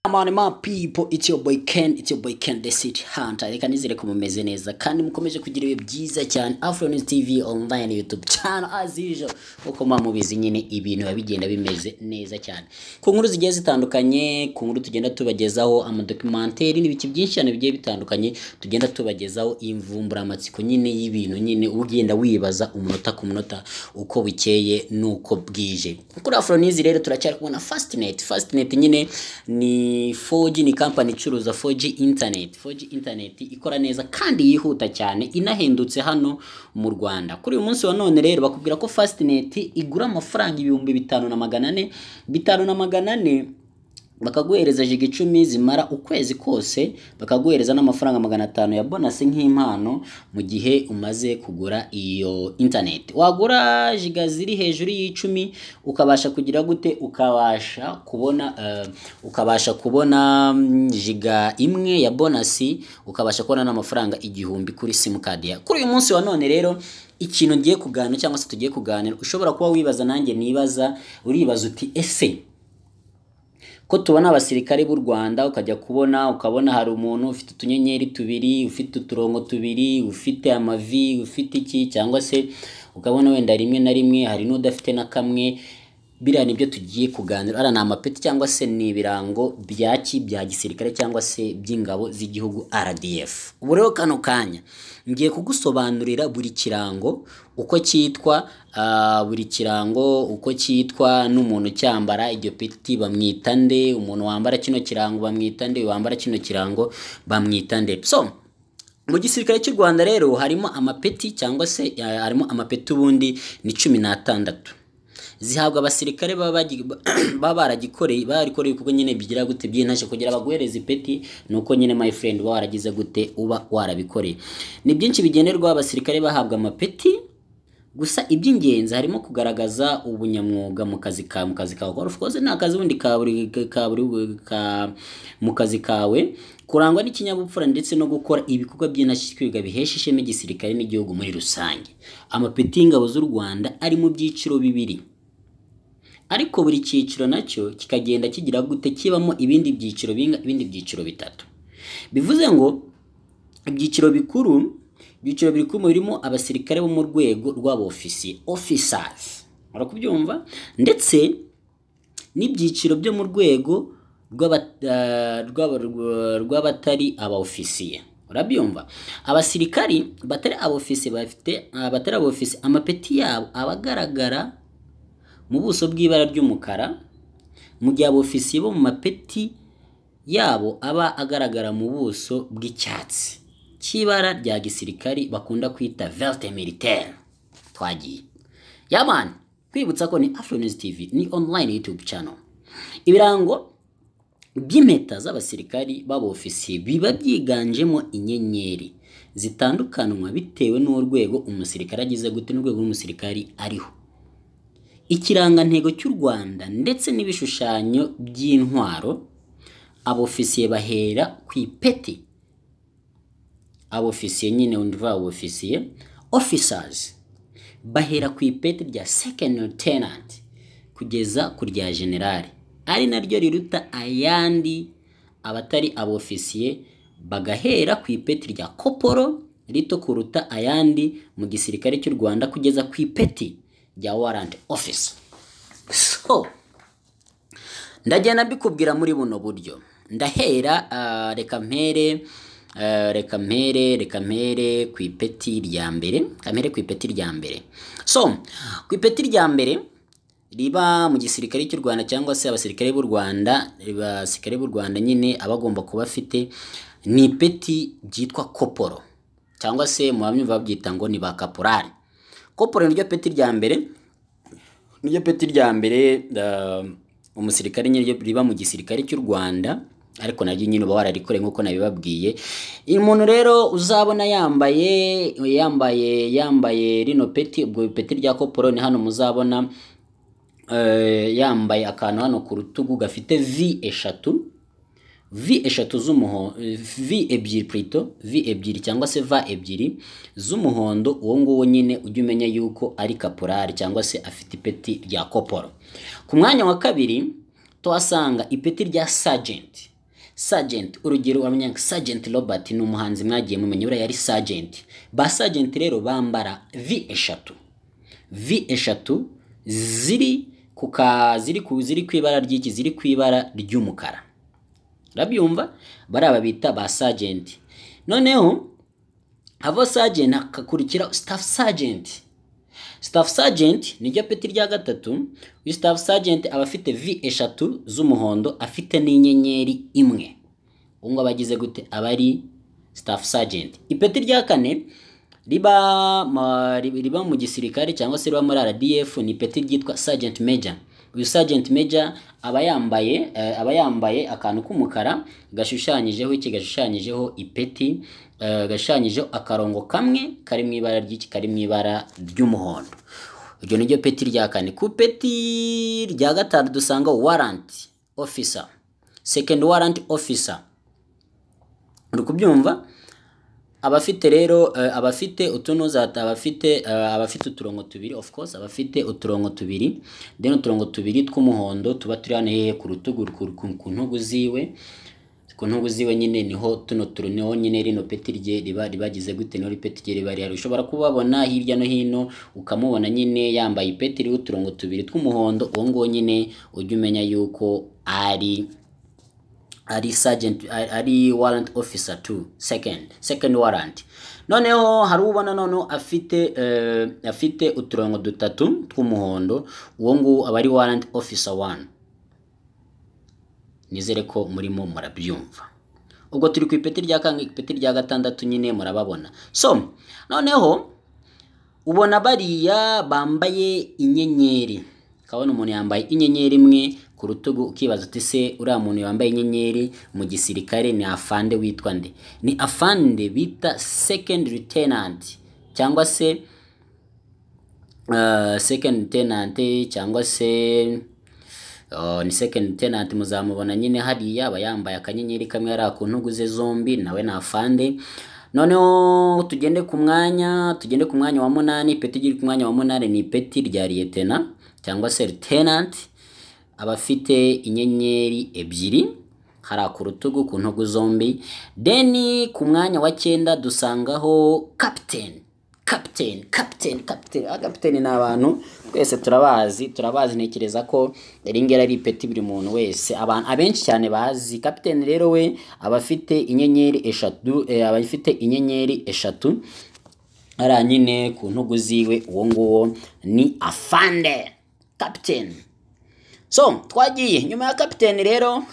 Amani ma people, it's your boy Ken, it's your boy Ken the City Hunter. Reka nizere ko mumeze neza kandi mukomeje kugira ibihe byiza cyane Afro News TV online YouTube channel as usual. Uko mwa mubizi nyine ibintu biba bigenda bimeze neza cyane. Ku nkuru zigiye zitandukanye, ku nkuru tugenda tubagezaho amadocumentary n'ibiki byinshi cyane bigiye bitandukanye, tugenda tubagezaho imvumburamatsiko nyine y'ibintu nyine ugenda wibaza umunota ku munota uko bikeye nuko bwije. Kuri Afro News rero turacyari kubona Fastnet. Fastnet nyine ni 4G ni kampani icuruza 4G internet 4G internet ikora neza kandi yihuta cyane inahendutse hano mu Rwanda kuri uyu munsi wa none rero bakubwira ko Fastnet igura amafaranga ibihumbi bitanu na magana ane bitanu na magana ane bakaguhereza jiga icumi zimara ukwezi kose bakaguhereza n'amafaranga magana atanu ya bonasi nk'impano mu gihe umaze kugura iyo interineti wagura jiga ziri hejuru y'icumi ukabasha kugira gute ukabasha kubona eh, ukabasha kubona mm, jiga imwe ya bonasi ukabasha kubona n'amafaranga igihumbi kuri simukadi yawe kuri uyu munsi wa none rero ikintu ngiye kuganira cyangwa se tugiye kuganira ushobora kuba wibaza nanjye nibaza uribaza uti ese ko tubona abasirikare b'u Rwanda ukajya kubona ukabona hari umuntu ufite utunyenyeri tubiri ufite uturongo tubiri ufite amavi ufite iki cyangwa se ukabona wenda rimwe na rimwe hari n'udafite na kamwe biriya nibyo tugiye kuganira ara ni amapeti cyangwa se ni ibirango byaki bya gisirikare cyangwa se by'ingabo z'igihugu RDF ubu rero kano kanya ngiye kugusobanurira buri kirango uko cyitwa ah, buri kirango uko cyitwa n'umuntu cyambara iryo peti bamwita nde umuntu wambara kino kirango bamwita nde wambara kino kirango bamwita nde so mu gisirikare cy'u rwanda rero harimo amapeti cyangwa se eh, harimo amapeti ubundi ni cumi n'atandatu zihabwa abasirikare baba bagi- baba baragikoreye baragikoreye ibikorwa nyine bigira gute by'intashye kugira baguhereze ipeti ni uko nyine my friend uba waragize gute uba warabikoreye ni byinshi bigenerwa abasirikare bahabwa amapeti gusa iby'ingenzi harimo kugaragaza ubunyamwuga mu kazi kawe mu kazi kawe of course ni akazi ubundi ka buri ka buri ka mu kazi kawe kurangwa n'ikinyabupfura ndetse no gukora ibikorwa by'indashyikirwa bihesha ishema igisirikare n'igihugu muri rusange amapeti y'ingabo z'u Rwanda ari mu byiciro bibiri ariko buri cyiciro nacyo kikagenda kigira gute kibamo ibindi byiciro binga ibindi byiciro bitatu bivuze ngo ibyiciro bikuru ibyiciro bikuru birimo abasirikare bo mu rwego rw'abofisiye officers barakubyumva ndetse n'ibyiciro byo mu rwego rw'aba- eh, rw'aba- rw- rw'abatari abaofisiye urabyumva abasirikari batari abofisiye bafite ah, batari abofisiye amapeti yabo aba agaragara mu buso bw'ibara ry'umukara mu gihe abofisiye bo mu mapeti yabo aba agaragara mu buso bw'icyatsi cy'ibara rya gisirikari bakunda kwita velte militaire twagiye yamani kwibutsa ko ni afro news tv ni online youtube channel ibirango by'impeta z'abasirikari b'abofisiye biba byiganjemo inyenyeri zitandukanwa bitewe n'urwego umusirikare agize gute n'urwego rw'umusirikari ariho ikirangantego cy'u Rwanda ndetse n'ibishushanyo by'intwaro abofisiye bahera ku ipeti abofisiye nyine ndumva abofisiye officers bahera ku ipeti rya second lieutenant kugeza ku rya generali ari naryo riruta ayandi abatari abofisiye bagahera ku ipeti rya koporo rito kuruta ayandi mu gisirikare cy'u Rwanda kugeza ku ipeti rya warrant officer so ndagenda mbikubwira muri buno buryo ndahera ah, reka mpere ah, reka mpere reka mpere ku ipeti rya mbere reka mpere ku ipeti rya mbere so ku ipeti rya mbere riba mu gisirikare cy'u Rwanda cyangwa se abasirikare b'u Rwanda abasirikare b'u Rwanda nyine aba agomba kuba afite ni ipeti ryitwa koporo cyangwa se mu bamyumva babyita ngo ni ba kaporari koporo ni ryo peti rya mbere niryo peti rya mbere ah, umusirikare nyine ryo- riba mu gisirikare cy'u Rwanda ariko naryo nyine uba wararikoreye nk'uko nabibabwiye uyu muntu rero uzabona yambaye yambaye yambaye rino peti ubwo peti rya koporo ni hano muzabona eh, yambaye akantu hano ku rutugu gafite v eshatu v eshatu z'umuhondo v ebyiri purito v ebyiri cyangwa se va ebyiri z'umuhondo uwo nguwo nyine ujya umenya yuko ari kaporari cyangwa se afite ipeti rya koporo ku mwanya wa kabiri tuhasanga ipeti rya sajenti sajenti urugero uramenya ngo sajenti robert ni umuhanzi mwagiye mumenya buriya yari sajenti ba sajenti rero bambara v eshatu v eshatu ziri ku ka ziri ku ziri ku ibara ry'iki ziri ku ibara ry'umukara urabyumva bariya bita ba sajenti noneho abo sajenti hakakurikira sitafu sajenti sitafu sajenti niryo peti rya gatatu uyu sitafu sajenti aba afite vi eshatu z'umuhondo afite n'inyenyeri imwe ubu ngubu abagize gute aba ari sitafu sajenti ipeti rya kane riba ma- riba mu gisirikare cyangwa se riba muri RDF ni ipeti ryitwa sajenti meja uyu sajenti meja aba yambaye eh, aba yambaye akantu k'umukara gashushanyijeho iki gashushanyijeho ipeti eh, gashushanyijeho akarongo kamwe kari mu ibara ry'iki kari mu ibara ry'umuhondo iryo niryo peti rya kane ku ipeti rya gatanu dusanga waranti ofisa sekendi waranti ofisa uri kubyumva abafite rero eh, abafite utunozata abafite eh, abafite uturongo tubiri of course abafite uturongo tubiri then uturongo tubiri tw'umuhondo tuba turi hano hehe ku rutugu ku- ku ku ntugu ziwe ku ntugu ziwe nyine niho tuno turu niho nyine rino peti rye riba ribagize gute niho ripeti rye riba rihari ushobora kubabona hirya no hino ukamubona nyine yambaye ipeti ririho uturongo tubiri tw'umuhondo uwo nguwo nyine ujya umenya yuko ari ari sergeant ari- ari warrant officer too second second warrant noneho hari ubona noneho afite eh, afite uturongo dutatu tw'umuhondo uwo nguwo aba ari warrant officer one nizere ko murimo murabyumva ubwo turi ku ipeti rya kangahe ipeti rya gatandatu nyine murababona so noneho ubona bariya bambaye inyenyeri ukabona umuntu yambaye inyenyeri imwe ku rutugu ukibaza uti se uriya muntu wambaye inyenyeri mu gisirikare ni afande witwa nde ni afande bita second lieutenant cyangwa se uh, second lieutenant cyangwa se Oh, ni second lieutenant muzamubona nyine hariya aba yambaye akanyenyeri kamwe hariya ku ntugu ze zombi nawe ni afande noneho tugende ku mwanya tugende ku mwanya wa munani ipeti riri ku mwanya wa munani ni ipeti rya lieutenant cyangwa se lieutenant abafite inyenyeri ebyiri hariya ku rutugu ku ntugu zombi deni ku mwanya wa cyenda dusangaho kapiteni kapiteni kapiteni kapiteni agapiteni ni abantu twese turabazi turabazi ntekereza ko iri ngiri ari ipeti buri muntu wese abantu abenshi cyane bazi kapiteni rero we aba afite inyenyeri eshatu eh, aba afite inyenyeri eshatu hariya nyine ku ntugu ziwe uwo nguwo ni afande kapiteni so twagiye nyuma ya kapiteni rero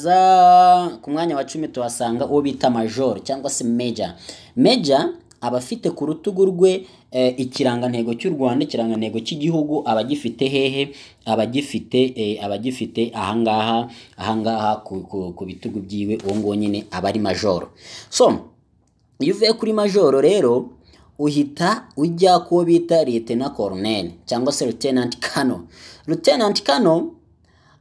haza ku mwanya wa cumi tuhasanga uwo bita major cyangwa se meja meja aba afite ku rutugu rwe eh, ikirangantego cy'u rwanda ikirangantego cy'igihugu aba agifite hehe aba agifite eh, aba agifite ahangaha ahangaha ku, ku, ku bitugu byiwe uwo nguwo nyine aba ari majoro so iyo uvuye kuri majoro rero uhita ujya kuwo bita lieutenant colonel cyangwa se lieutenant kano lieutenant kano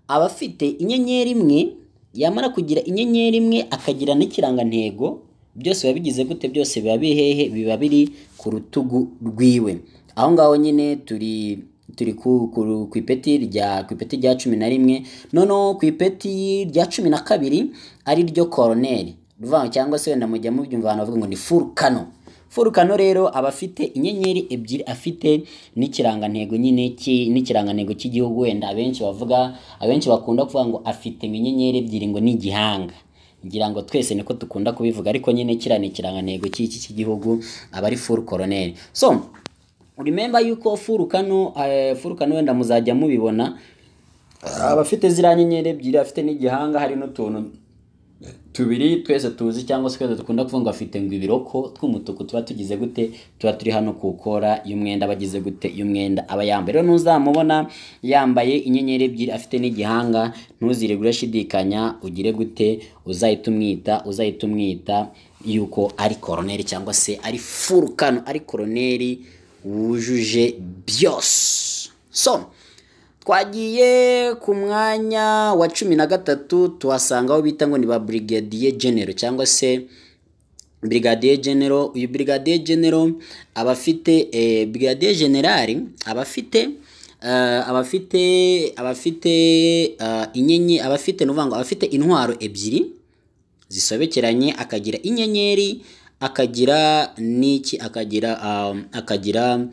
aba afite inyenyeri imwe yamara kugira inyenyeri imwe akagira n'ikirangantego byose biba bigize gute byose biba bihehe biba biri ku rutugu rwiwe aho ngaho nyine turi turi ku, ku, ku ipeti rya ku ipeti rya cumi na rimwe noneho ku ipeti rya cumi na kabiri ari ryo koroneri ruvango cyangwa se wenda mujya mubyumva abantu bavuga ngo ni furukano furukano rero aba afite inyenyeri ebyiri afite n'ikirangantego nyine ki- n'ikirangantego cy'igihugu wenda abenshi bavuga abenshi bakunda kuvuga ngo afite ngo inyenyeri ebyiri ngo ni igihanga ngira ngo twese niko dukunda kubivuga ariko nyine kiriya ni ikirangantego cy'iki cy'igihugu aba ari furu koroneri so remember yuko furukano eh, furukano wenda muzajya mubibona aba afite ziriya nyenyeri ebyiri afite n'igihanga hari n'utuntu tubiri twese tuzi cyangwa se twese dukunda kuvuga ngo afite ngo ibiroko tw'umutuku tuba tugize gute tuba turi hano ku kora y'umwenda aba agize gute y'umwenda aba yambaye rero ntuzamubona yambaye inyenyeri ebyiri afite n'igihanga ntuzire urashidikanya ugire gute uzahita umwita uzahita umwita yuko ari koroneri cyangwa se ari furukano ari koroneri wujuje byose so twagiye ku mwanya wa cumi na gatatu tuhasanga aho bita ngo ni ba Brigadier General cyangwa se Brigadier General uyu Brigadier General aba afite eh, Brigadier General aba afite eh, aba afite aba afite eh, inyenye aba afite nuvuga ngo aba afite intwaro ebyiri zisobekeranye akagira inyenyeri akagira n'iki akagira um, akagira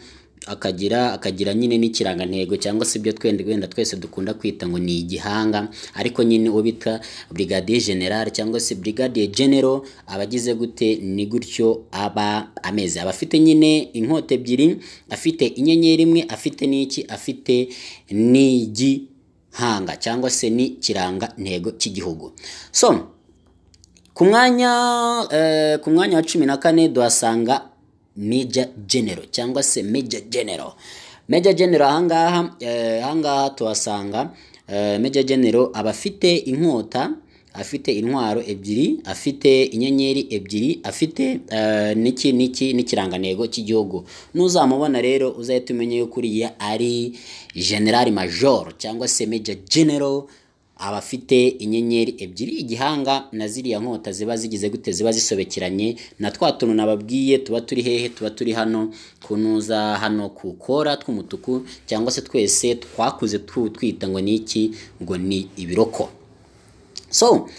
akagira akagira nyine n'ikirangantego cyangwa se ibyo twende wenda twese dukunda kwita ngo ni igihanga ariko nyine uwo bita brigadier general cyangwa se brigadier general aba agize gute ni gutyo aba ameze aba afite nyine inkota ebyiri afite inyenyeri imwe afite n'iki afite n'igihanga cyangwa se n'ikirangantego cy'igihugu so ku mwanya eh, ku mwanya wa cumi na kane duhasanga Major General cyangwa se Major General Major General ahangaha eh, ahangaha tuhasanga eh, Major General aba afite inkota afite intwaro ebyiri afite inyenyeri ebyiri afite eh, n'iki n'iki n'ikirangantego cy'igihugu n'uzamubona rero uzahita umenya yuko uriya ari General Major cyangwa se Major General aba afite inyenyeri ebyiri igihanga na ziriya nkota ziba zigize gute ziba zisobekeranye na twa tuntu nababwiye tuba turi hehe tuba turi hano ku ntuza hano ku kora tw'umutuku cyangwa se twese twakuze tu- twita ngo ni iki ngo ni ibiroko so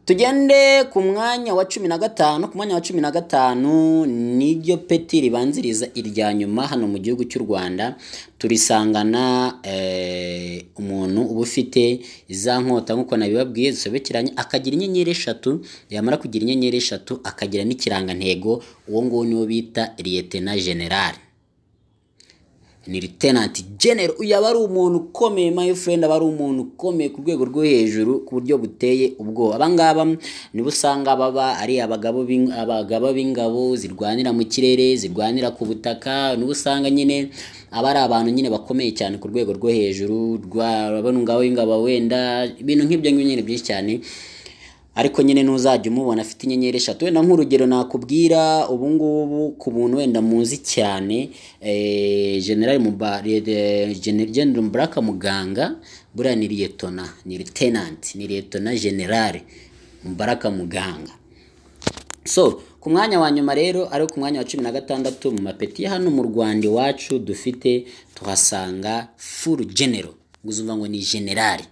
tugende ku mwanya wa cumi na gatanu ku mwanya wa cumi na gatanu niryo peti ribanziriza irya nyuma hano mu gihugu cy'u rwanda turisangana eh, umuntu uba ufite za nkota nk'uko nabibabwiye zisobekeranye akagira inyenyeri eshatu yamara kugira inyenyeri eshatu akagira n'ikirangantego uwo nguwo niwo bita liyetena generali ni lieutenant general uyu aba ari umuntu ukomeye my friend aba ari umuntu ukomeye ku rwego rwo hejuru ku buryo buteye ubwoba abangaba nibo usanga baba ari abagabo b'ing- abagaba b'ingabo zirwanira mu kirere zirwanira ku butaka nibo usanga nyine aba ari abantu nyine bakomeye cyane ku rwego rwo hejuru rw'abano ngabo b'ingabo wenda ibintu nk'ibyo ngibyo nyine byinshi cyane ariko nyine ntuzajya umubona afite inyenyeri eshatu wenda nk'urugero nakubwira ubu ngubu ku buntu wenda muzi cyane eh, general Muba- eh, Gen- general mubaraka muganga buriya ni liyetona ni lieutenant ni liyetona general mubaraka muganga so ku mwanya wa nyuma rero ari ku mwanya wa cumi na gatandatu mu mapeti ya hano mu rwanda iwacu dufite tuhasanga furu genero uzumva ngo ni generali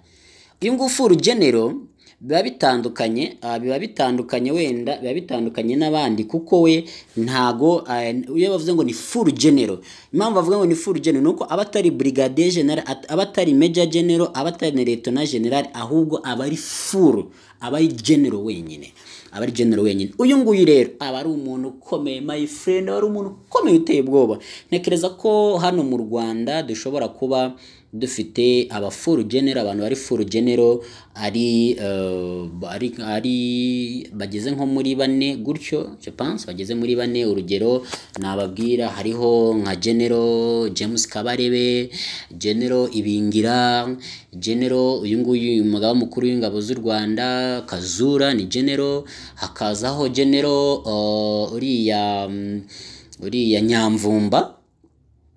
uyu nguyu furu genero biba bitandukanye ah, biba bitandukanye wenda biba bitandukanye n'abandi kuko we ntago ah, iyo bavuze ngo ni furu genero impamvu bavuga ngo ni furu genero ni uko aba atari brigadier general at- aba atari major general aba atari na lieutenant general ahubwo aba ari furu aba ari genero wenyine aba ari general wenyine uyu nguyu rero aba ari umuntu ukomeye my friend aba ari umuntu ukomeye uteye ubwoba ntekereza ko hano mu rwanda dushobora kuba dufite aba full general abantu bari full general ari eh, ari ari bageze nko muri bane gutyo je pense bageze muri bane urugero nababwira hariho nka general James Kabarebe general Ibingira general uyu nguyu umugaba mukuru w'ingabo z'u Rwanda Kazura ni general hakazaho general eh, uriya mm, uriya Nyamvumba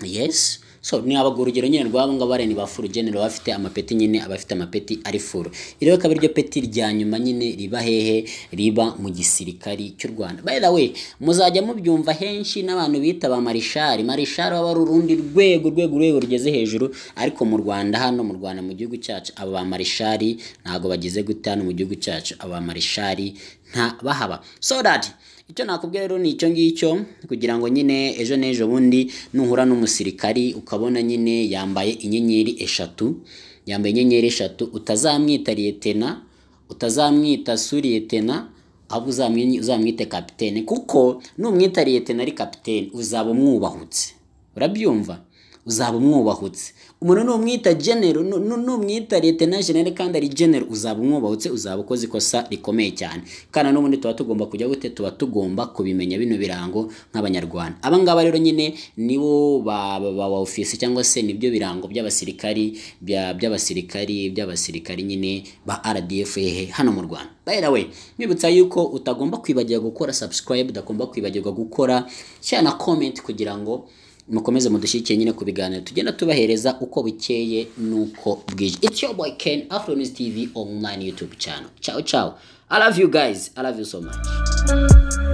yes so ni abagabo urugero nyine rwabo ngabo bareni ba furu genero bafite amapeti nyine abafite amapeti ari furu iri rero akaba ariryo peti rya nyuma nyine riba hehe riba mu gisirikari cy'u rwanda by the way muzajya mubyumva henshi n'abantu bita ba marishari marishari baba ari urundi rwego rwego rwego rugeze hejuru ariko mu rwanda hano mu rwanda mu gihugu cyacu aba ba marishari ntabwo bagize gute hano mu gihugu cyacu aba ba marishari nta bahaba so that icyo nakubwira rero ni icyo ngicyo kugira ngo nyine ejo n'ejo bundi nuhura n'umusirikari ukabona nyine yambaye inyenyeri eshatu yambaye inyenyeri eshatu utazamwita liyetena utazamwita suriyetena ahubwo uzamwi- uzamwite kapitene kuko numwita liyetena ari kapitene uzaba umwubahutse urabyumva uzaba umwubahutse umuntu numwita genero nu- nu- numwita liyetena genero kandi ari genero uzaba umwubahutse uzaba ukoze ikosa rikomeye cyane kandi n'ubundi tuba tugomba kujya gute tuba tugomba kubimenya bino birango nk'abanyarwanda aba ngaba rero nyine nibo ba ba- ba ba ofisi cyangwa se nibyo birango by'abasirikari bya- by'abasirikari by'abasirikari nyine ba RDF hehe hano mu Rwanda by the way nkwibutsa yuko utagomba kwibagirwa gukora subscribe utagomba kwibagirwa gukora share na comment kugira ngo mukomeze mudushyigikire nyine ku biganiro tugenda tubahereza uko bukeye n'uko bwije it's your boy Ken Afro News TV online YouTube channel ciao ciao I love you guys I love you so much